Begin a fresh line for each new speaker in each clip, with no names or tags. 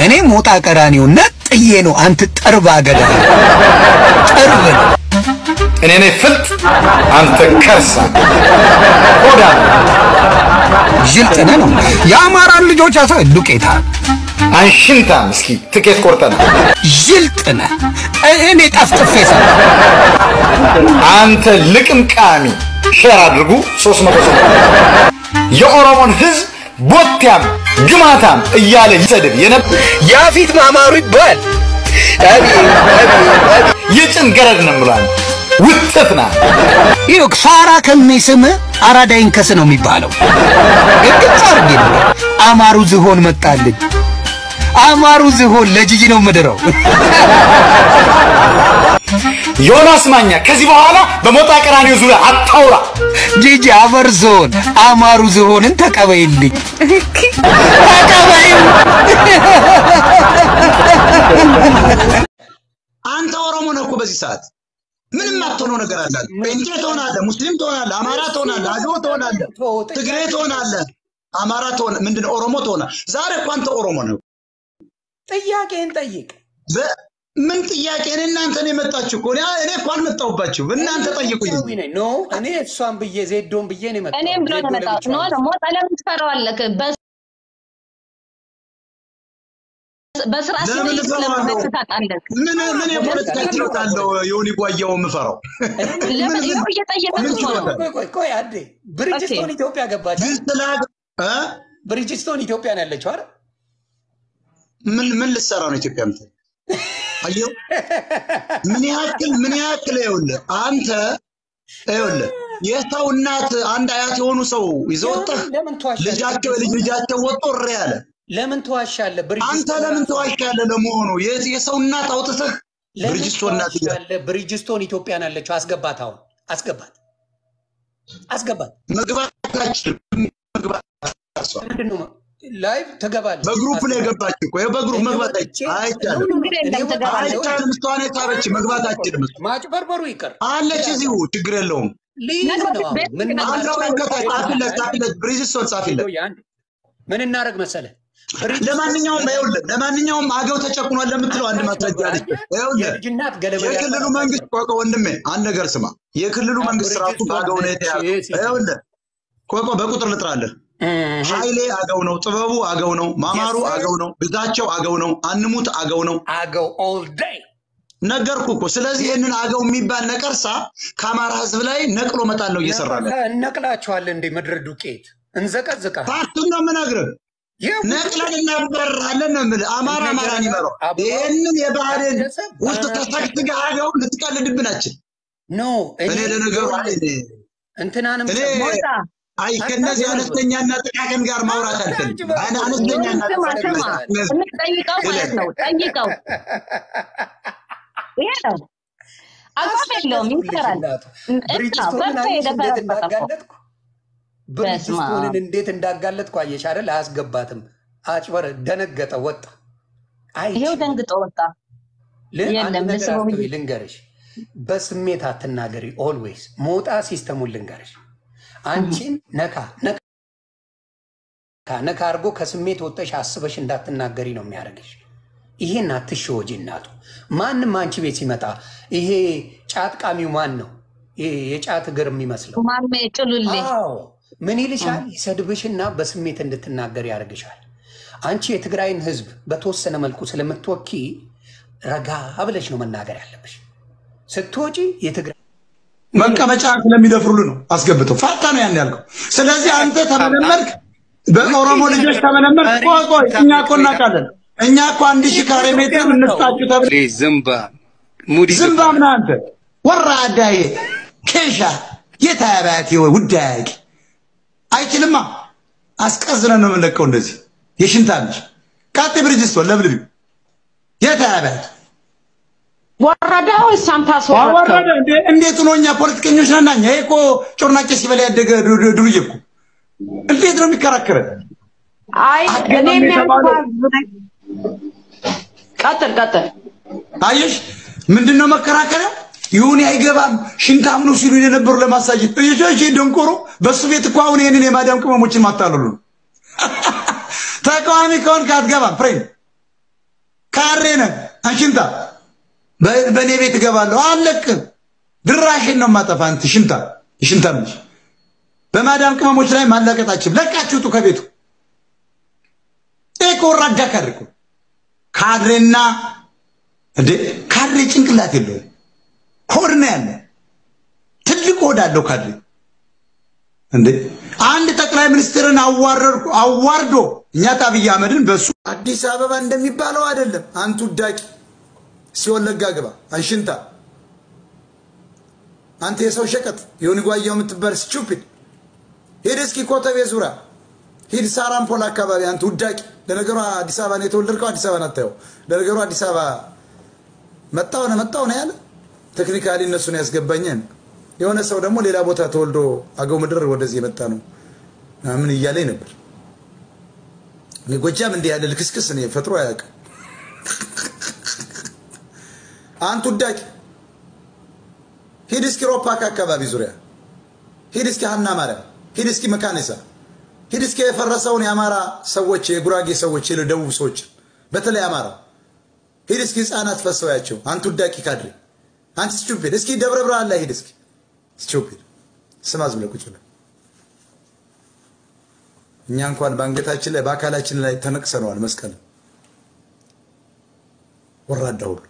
እኔ ሞጣ ቀራኒው ነጥዬ ነው። አንተ ጠርባ ገዳ ጠርብ ነው።
እኔ ነኝ ፍልጥ፣ አንተ ከርሳ ሆዳ
ዥልጥነ ነው የአማራን ልጆች አሳ ዱቄታ
አንሽንታም። እስኪ ትኬት ቆርጠና
ዥልጥነ እኔ ጠፍጥፌ ሰ
አንተ ልቅምቃሚ ሼር አድርጉ። 300 ሰው የኦሮሞን ህዝብ ቦቲያም ግማታም እያለ ይሰድብ የነበር
ያፊት ማማሩ ይባል
የጭን ገረድ ነው ብሏል። ውጥፍ ና
ይኸው ሳራ ከሚስም አራዳ ይንከስ ነው የሚባለው። ግልጽ አድርጌ ነው። አማሩ ዝሆን መጣልኝ። አማሩ ዝሆን ለጂጂ ነው ምድረው።
ዮናስ ማኛ ከዚህ በኋላ በሞጣ ቀራኒዮ ዙሪያ አታውራ።
ጂጂ አፈር ዝሆን አማሩ ዝሆንን ተቀበይልኝ፣ ተቀበይው።
አንተ ኦሮሞ ነህ እኮ በዚህ ሰዓት ምንም አትሆነው ነገር አለ። ጴንጤ ትሆናለህ፣ ሙስሊም ትሆናለህ፣ አማራ ትሆናለህ፣ አገው ትሆናለህ፣ ትግሬ ትሆናለህ፣ አማራ ትሆነ ምንድነው ኦሮሞ ትሆናለህ። ዛሬ እኮ አንተ ኦሮሞ ነው።
ጥያቄን ጠይቅ።
በ- ምን ጥያቄ? እኔ እናንተን የመጣችሁ እኮ እኔ እኔ እኮ አልመጣሁባችሁ። እናንተ ጠይቁኝ።
ኢትዮጵያዊ ነኝ። ኖ እኔ እሷን ብዬ ዜዶን ብዬ ነው የመጣሁት።
እኔም ብሎ
ዜዶ
ነው የመጣሁት። ኖ
ለብቻዋ
ሞጣ ለምን ትፈራዋለህ? በ- በስራ
ለምን
ሲጠይቅ
እፈራዋለሁ?
ለምን ታውቃለህ?
ምን ምን የፖለቲካ ችሎታ አለው ዮኒ ጓያው የምፈራው?
ለምን ይኸው እየጠየቅን
ምን
እኮ ነው።
ችሎታ?
ቆይ ቆይ ቆይ አንዴ ብሪጅስቶን ኢትዮጵያ ገባች።
ግን ስለ እ?
ብሪጅስቶን ኢትዮጵያ ነው ያለችው አይደል?
ምን ምን ልትሰራ ነው ኢትዮጵያ ምት አየው ምን ያክል ምን ያክል ይኸውልህ አንተ ይኸውልህ የሰው እናት አንድ አያት የሆኑ ሰው ይዘው ወጥተህ
ለምን ትዋሻለህ?
ልጃቸው ልጅ ልጃቸው ወጥቶ እሪ ያለ
ለምን ትዋሻለህ?
አንተ
ብሪጅስቶን
ለምን
ራሷ-
ተዋሻለህ? ለመሆኑ የ- የሰው እናት አውጥተህ
ለምን
ብርጅስቶን እናት እያልክ
ትዋሻለህ? ብሪጅስቶን ኢትዮጵያ ነው ያለችው። አስገባት፣ አሁን አስገባት፣ አስገባት።
መግባት አትችልም። መግባት አትችልም።
ምንድን ነው ላይቭ ትገባለች።
በግሩፕ ነው የገባች እኮ ይኸው በግሩፕ መግባት አይቻልም። አይቻልም
እንግዲህ እንደምትገባለች
አይቻልም። እሷን የሳበች መግባት አትችልም። እሷ
ማጭበርበሩ ይቅር።
አለች እዚሁ ችግር የለውም።
ልይዝ ነው አሁን። ምን
አንተ መንከታ ጻፊለት ጻፊለት ብሪጅስቶን ጻፊለት
ምን እናደርግ መሰለህ?
ለማንኛውም ይኸውልህ ለማንኛውም አገው ተጨቁኗል ለምትለው አንድ ማስረጃ አለች። ይኸውልህ
የልጅናት ገለመ
የክልሉ መንግስት ቆቆ ወንድሜ አንድ ነገር ስማ። የክልሉ መንግስት ራሱ በአገው ነው የተያዘው። ይኸውልህ ቆቆ በቁጥር ልጥራለህ። ኃይሌ አገው ነው፣ ጥበቡ አገው ነው፣ ማማሩ አገው ነው፣ ግዛቸው አገው ነው፣ አንሙት አገው ነው።
አገው ኦል ዴይ
ነገርኩ እኮ። ስለዚህ ይህንን አገው የሚባል ነቀርሳ ከአማራ ህዝብ ላይ ነቅሎ መጣል ነው እየሰራ ነው።
እነቅላቸዋለን እንደ ምድር ዱቄት እንዘቀዝቃ
ፓርቱን ነው የምነግርህ። ነቅለን እናበራለን ነው የምልህ። አማራ አማራን ይመራው። ይህንን የባህልን ውስጥ ተሰግስገህ አገው ልትቀልድብናችን
ኖ
እኔ ለነገሩ አይ እኔ
እንትናንም
እኔ አይ ከነዚህ አነስተኛና ጥቃቅን ጋር ማውራት አልፈልግም። አነ- አነስተኛና
ስማ ስማ፣
ጥቃቅን
ጠይቀው ማለት ነው። ጠይቀው ይሄ ነው አቋም የለውም ይሰራል።
ብሪጅስቶንን
በርቶ
አየሽ እንዴት
የደፈረበት እኮ
እንዳጋለጥኩ ብሪጅስቶንን እንዴት እንዳጋለጥኩ አየሽ አይደል? አያስገባትም። አጭበር ደነገጠ፣ ወጣ።
ይሄው ደንግጦ ወጣ።
ል-
የለም፣
አንድ ነገር
ለሰው
አትበይ፣ ልንገርሽ፣ በስሜት አትናገሪ። ኦልዌይስ ሞጣ ሲስተሙን ልንገርሽ፣ አንቺን ነካ ነካ ነካ አድርጎ ከስሜት ወጠሽ አስበሽ እንዳትናገሪ ነው የሚያደርግሽ። ይሄን አትሸወጂ እናቱ። ማንም አንቺ ቤት ሲመጣ ይሄ ጫት ቃሚው ማን ነው? ይሄ የጫት እግር የሚመስለው
ማሜ ጭሉሌ
አዎ ምን ይልሻል? ይሰድብሽና በስሜት እንድትናገር ያደርግሻል። አንቺ የትግራይን ህዝብ በተወሰነ መልኩ ስለምትወኪ ረጋ ብለሽ ነው መናገር ያለብሽ። ስትወጪ የትግራይ
መቀመጫ ስለሚደፍሩሉ ነው አስገብተው ፋታ ነው ያን ያልከው። ስለዚህ አንተ ተመለመልክ፣ በኦሮሞ ልጆች ተመለመልክ። ቆይ ቆይ እኛ እኮ እናውቃለን። እኛ እኮ አንድ ሺህ ካሬ ሜትር እንስጣችሁ ተብለ
ዝምባ ሙዲ
ዝምባም ነህ አንተ ወራዳዬ ኬሻ የታያባት ውዳያቂ አይችልማ። አስቀዝነን ነው የምንለቀው። እንደዚህ የሽንታ ልጅ ቃጤ ብርጅስቶን ለብልቢው የታያባት
ወረደ ወይስ አንተ አስወረድከው?
ወረደ እንዴ? እንዴት ነው? እኛ ፖለቲከኞች ነን። እኛ ይሄ እኮ ጮርናቄ ሲበላ ያደገ ዱ- ዱ- ዱርዬ እኮ እንዴት ነው የሚከራከረን?
አይ እኔ
አትገባም
የሚያልኩህ
የተባለው
ቀጥል ቀጥል።
አየሽ፣ ምንድን ነው መከራከሪያ? ይሁን አይገባም ሽንታም ነው ሲሉ የነበሩ ለማሳየት እየጆች ደንቆሮ በሱ ቤት እኮ አሁን ይህንን የማዳም ቅመሞችን ማታለሉ ነው። ተቃዋሚ ከሆንክ አትገባም ፍሬንድ ካሬ ነህ አንሽንታ በ- በእኔ ቤት እገባለሁ አለቅም። ድራሽን ነው ማጠፋ። አንተ ሽንታ ሽንታ ልጅ በማዳም ቅመሞች ላይ ማላቀጣችም ለቃችሁ ውጡ ከቤቱ። ይሄ እኮ ወራዳ ካድሬ እኮ ካድሬና እንዴ ካድሬ ጭንቅላት የለውም ሆድ ነው ያለ ትልቅ ሆድ አለው ካድሬ እንዴ አንድ ጠቅላይ ሚኒስትርን አዋረድኩ አዋርዶ እኛ አብይ አህመድን በሱ አዲስ አበባ እንደሚባለው አይደለም። አንቱ ዳቂ ሲወለጋ ግባ አንሽንታ አንተ የሰው ሸቀጥ የሆነ ጓያው የምትባል ስቱፒድ ሂድ እስኪ ኮተቤ ዙሪያ ሂድ ሳራምፖል አካባቢ አንተ ውዳቂ። ለነገሩ አዲስ አበባ ነው የተወለድከው፣ አዲስ አበባ አታየው። ለነገሩ አዲስ አበባ መጣው ነው መጣው ነው ያለ ቴክኒካሊ እነሱን ያስገባኛል። የሆነ ሰው ደግሞ ሌላ ቦታ ተወልዶ አገው ምድር ወደዚህ የመጣ ነው ምን እያለኝ ነበር። እኔ ጎጃም እንዲህ ያለ ልክስክስ እኔ ፈጥሮ አያውቅም። አንቱ ውዳቂ ሂድ እስኪ ሮፓክ አካባቢ ዙሪያ ሂድ እስኪ ሀና ማርያም ሂድ እስኪ መካኒሳ ሂድ እስኪ የፈረሰውን የአማራ ሰዎች የጉራጌ ሰዎች የደቡብ ሰዎች በተለይ አማራ ሂድ እስኪ ህፃናት ፈሰውያቸው አንቱ ውዳቂ ካድሬ አንተ ስቱፒድ እስኪ ደብረ ብርሃን ላይ ሂድ እስኪ ስቱፒድ ስማ ዝም ብለህ ቁጭ ብለህ እኛ እንኳን በአንገታችን ላይ በአካላችን ላይ ተነቅሰነዋል መስቀል ወራዳ ሁሉ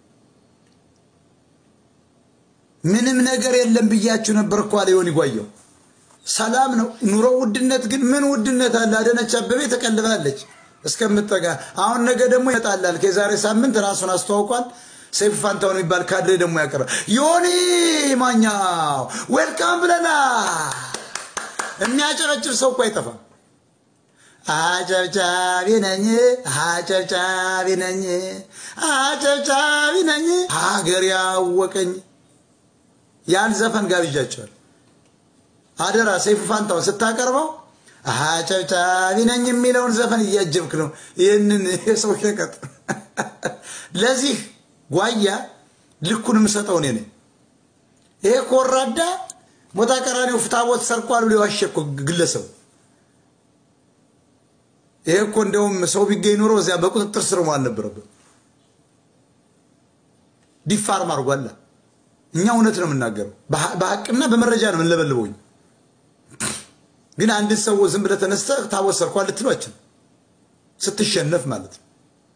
ምንም ነገር የለም ብያችሁ ነበር እኮ አለ ዮኒ ጓየው ሰላም ነው ኑሮ ውድነት ግን ምን ውድነት አለ አዳነች አበቤ ተቀልባለች እስከምጠጋ አሁን ነገ ደግሞ ይመጣላል ከዛሬ ሳምንት ራሱን አስተዋውቋል ሰይፉ ፋንታውን የሚባል ካድሬ ደግሞ ያቀርባል ዮኒ ማኛው ዌልካም ብለና የሚያጨበጭብ ሰው እኮ አይጠፋም አጨብጫቢ ነኝ አጨብጫቢ ነኝ አጨብጫቢ ነኝ ሀገር ያወቀኝ ያን ዘፈን ጋብዣቸዋል። አደራ ሰይፉ ፋንታውን ስታቀርበው አጨብጫቢ ነኝ የሚለውን ዘፈን እያጀብክ ነው። ይህንን የሰው ሸቀጥ ለዚህ ጓያ ልኩን የምሰጠው እኔ ነኝ። ይሄ ኮራዳ ሞታ ቀራኒው ፍታቦት ሰርቋል ብሎ የዋሸ እኮ ግለሰቡ ይሄ እኮ እንደውም ሰው ቢገኝ ኖሮ እዚያ በቁጥጥር ስር መዋል ነበረበት። ዲፋርም አድርጓላ። እኛ እውነት ነው የምናገረው፣ በሀቅና በመረጃ ነው የምንለበልበው። ግን አንድን ሰው ዝም ብለህ ተነስተህ ታቦት ሰርኳል ልትሏችን ስትሸነፍ ማለት ነው።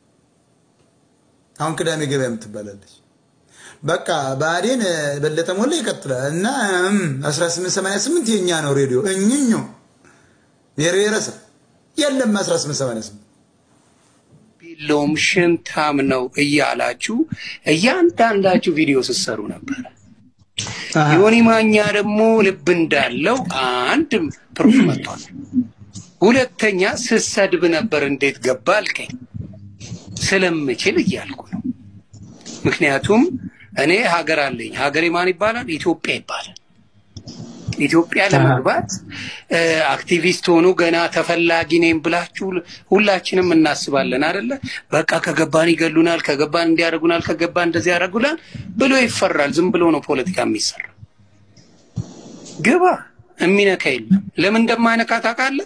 አሁን ቅዳሜ ገበያ የምትባላለች በቃ ብአዴን በለጠ ሞላ ይቀጥላል እና 1888 የእኛ ነው ሬዲዮ እኝኞ የብሔረሰብ የለም 1888
የለውም ሽንታም ነው እያላችሁ እያንዳንዳችሁ ቪዲዮ ስትሰሩ ነበረ። ዮኒ ማኛ ደግሞ ልብ እንዳለው አንድ ፕሩፍ መጥቷል። ሁለተኛ ስሰድብ ነበር እንዴት ገባ አልከኝ። ስለምችል እያልኩ ነው። ምክንያቱም እኔ ሀገር አለኝ። ሀገሬ ማን ይባላል? ኢትዮጵያ ይባላል። ኢትዮጵያ ለመግባት አክቲቪስት ሆኖ ገና ተፈላጊ ነኝ ብላችሁ ሁላችንም እናስባለን አይደለ? በቃ ከገባን ይገሉናል፣ ከገባን እንዲያደርጉናል፣ ከገባን እንደዚህ ያደርጉናል ብሎ ይፈራል። ዝም ብሎ ነው ፖለቲካ የሚሰራ። ግባ፣ የሚነካ የለም። ለምን እንደማይነካ ታውቃለህ?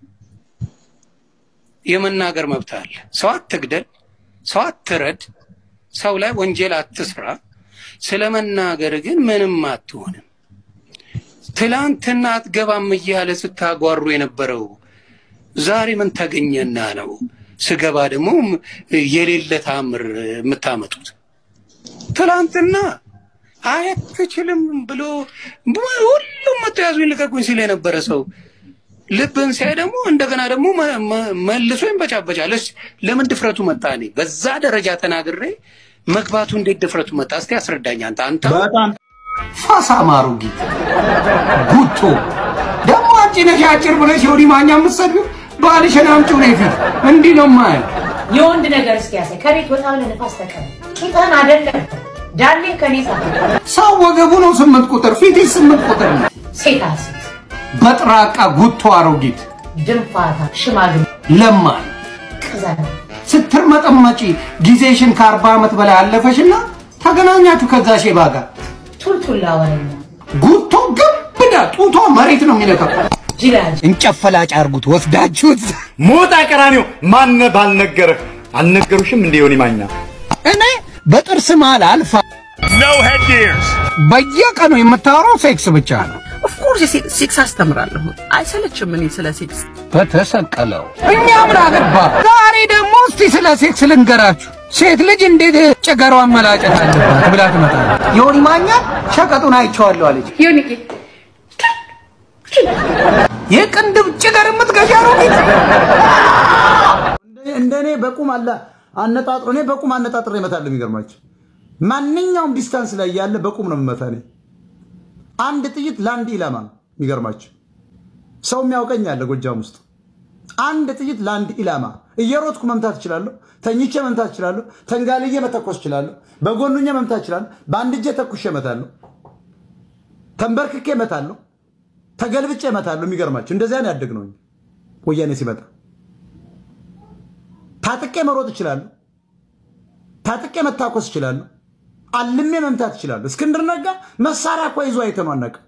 የመናገር መብት አለ። ሰው አትግደል፣ ሰው አትረድ፣ ሰው ላይ ወንጀል አትስራ። ስለ መናገር ግን ምንም አትሆንም። ትላንትና አትገባም እያለ ስታጓሩ የነበረው ዛሬ ምን ተገኘና ነው ስገባ ደግሞ የሌለ ታምር የምታመጡት? ትላንትና አትችልም ብሎ ሁሉም መቶ ያዙኝ ልቀቁኝ ሲል የነበረ ሰው ልብን ሲያይ ደግሞ እንደገና ደግሞ መልሶ ይንበጫበጫል። ለምን ድፍረቱ መጣ? እኔ በዛ ደረጃ ተናግሬ መግባቱ እንዴት ድፍረቱ መጣ? እስቲ አስረዳኝ። አንተ አንተ
በጣም ፋሳ ማሩጊት ጉቶ ደግሞ አንቺ ነሽ አጭር ብለሽ የወዲ ማኛ የምትሰቢው ባልሽን አምጪው ነው ፊት እንዲህ ነው ማየው።
የወንድ ነገር እስኪ ያሳይ። ከቤት ወጣ ብለህ ነፋስ ተቀበል። ቂጥህን አይደለም ዳሌን ከኔ ጻፍ።
ሰው ወገቡ ነው ስምንት ቁጥር ፊት ስምንት ቁጥር ነው።
ሴታ ሴት
በጥራቃ ጉቶ አሮጊት
ድንፋታ ሽማግሌ
ለማኝ
ቅዘና
ስትርመጠመጪ ጊዜሽን ከአርባ ዓመት በላይ አለፈሽና ተገናኛችሁ ከዛ ሼባ ጋር
ቱልቱላ ወረኛ
ጉቶ ግብዳ ጡቷ መሬት ነው የሚነካው።
ጅላጅ
እንጨፈላጭ አርጉት ወስዳችሁት
ሞጣ ቀራኒው ማነ ባልነገረህ አልነገሩሽም እንደ ዮኒ ማኛ?
እኔ በጥርስ መሃል አልፋ በየቀኑ የምታወራው ሴክስ ብቻ ነው።
ኦፍኮርስ ሴክስ አስተምራለሁ። አይሰለችም እኔ ስለ ሴክስ
በተሰቀለው እኛ ምን አገባ። ዛሬ ደግሞ እስቲ ስለ ሴክስ ልንገራችሁ። ሴት ልጅ እንዴት ጭገሯን መላጨት አለባት ብላ ትመጣለች። ዮኒ ማኛ ሸቀጡን አይቼዋለሁ አለች።
ዮኒዬ
የቅንድብ ጭገር የምትገዣ ነው እንዴት?
እንደኔ በቁም አለ አነጣጥሮ እኔ በቁም አነጣጥሮ እመታለሁ። የሚገርማችሁ ማንኛውም ዲስታንስ ላይ ያለ በቁም ነው የምመታ እኔ። አንድ ጥይት ለአንድ ኢላማ ነው። የሚገርማችሁ ሰው የሚያውቀኝ አለ ጎጃም ውስጥ አንድ ጥይት ለአንድ ኢላማ። እየሮጥኩ መምታት እችላለሁ፣ ተኝቼ መምታት እችላለሁ፣ ተንጋልዬ መተኮስ እችላለሁ፣ በጎኑኜ መምታት እችላለሁ፣ በአንድ እጄ ተኩሼ እመታለሁ፣ ተንበርክኬ እመታለሁ፣ ተገልብጬ እመታለሁ። የሚገርማችሁ እንደዚያ ነው ያደግነው ወያኔ ሲመጣ ታጥቄ መሮጥ እችላለሁ። ታጥቄ መታኮስ እችላለሁ። አልሜ መምታት እችላለሁ። እስክንድር ነጋ መሳሪያ እኮ ይዞ አይተነው አናውቅም።